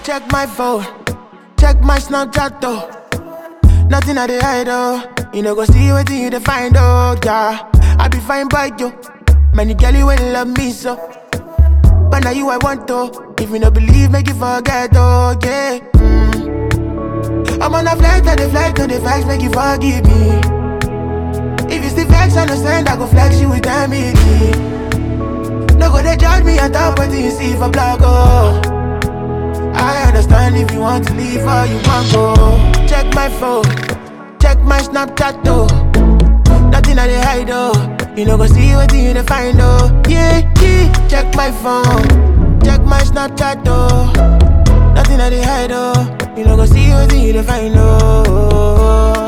Check my phone, check my Snapchat though. Nothing I dey hide oh. You know go see what you dey find oh yeah. I be fine by you. Many girlie will love me so. But now you I want to. If you no believe, make you forget oh yeah. Mm. I'm on a flight, I dey flight, on the facts, make you forgive me. If you still vex, understand I go flex you with family. No go they judge me on top what you see for blog oh. I understand if you want to leave or you want go. Check my phone, check my Snapchat though. Nothing I dey hide oh. You know go see what you dey find oh. Yeah, yeah. Check my phone, check my Snapchat though. Nothing I dey hide oh. You know go see what you dey find oh.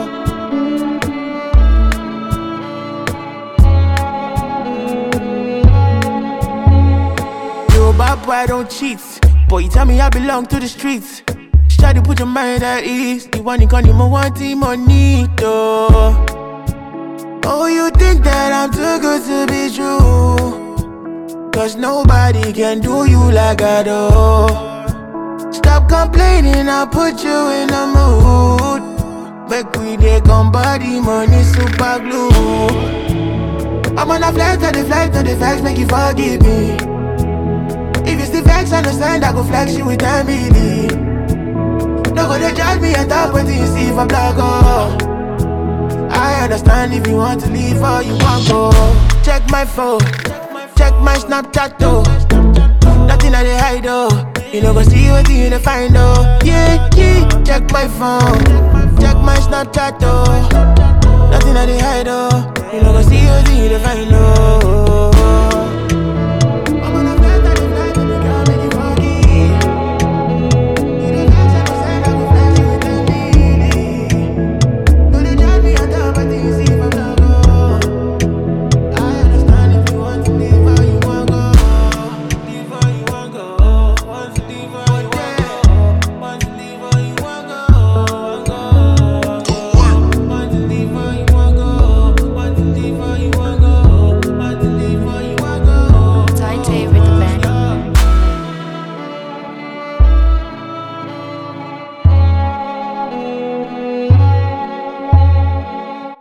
Yo, bad boy, I don't cheat. Boy, you tell me I belong to the streets. Try to put your mind at ease. You want it, you want it, money, though. Oh, you think that I'm too good to be true? Cause nobody can do you like I do. Stop complaining, I'll put you in the mood. Make we dey come body, money, super glue. I'm on a flight, on the flight, on the facts, make you forgive me. If you still vex, understand, I go flex you with family. No go they judge me and talk what you see for blog, oh. I understand if you want to leave or you want go. Check my phone, check my Snapchat though. Nothing I dey hide oh. You know go see what you dey find oh. Yeah, yeah. Check my phone, check my Snapchat though. Nothing I dey hide oh. You know go see what you dey find oh.